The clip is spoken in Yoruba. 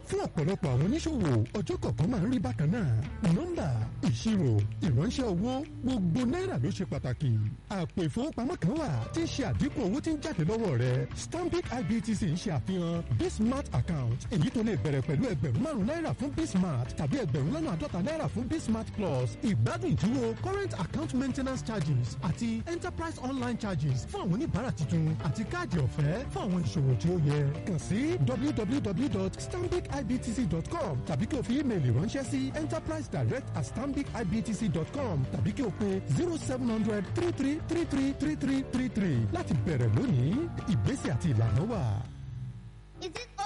fún ọ̀pọ̀lọpọ̀ àwọn oníṣòwò ọjọ́ kọ̀ọ̀kan máa ń rí bákan náà nọ́mbà ìṣirò ìránṣẹ́ owó gbogbo náírà ló ṣe pàtàkì àpò ìfowópamọ́ kan wà tí ń ṣe àdínkù owó tí ń jáde lọ́wọ́ rẹ stanbic ibtc ń ṣe àfihàn bismart account èyí tó lè bẹ̀rẹ̀ pẹ̀lú ẹgbẹ̀rún márùn náírà fún bismart tàbí ẹgbẹ̀rún lọ́nà àádọ́ta náírà fún bismart plus ìgbádùn ìdúró current account maintenance charges àti enterprise online charges fún àwọn oníbàárà tuntun àti káàdì ọ̀fẹ́ fún àwọn ìṣòwò tí ó yẹ kàn sí www.stambicibtc.com tàbí kí o fi ímeèlì ránṣẹ́ sí enterprise direct at stambicibtc.com tàbí kí o pe zero seven hundred three three three three three three three three láti bẹ̀rẹ̀ lónìí ìgbésẹ̀ àti ìlànà wà. Is it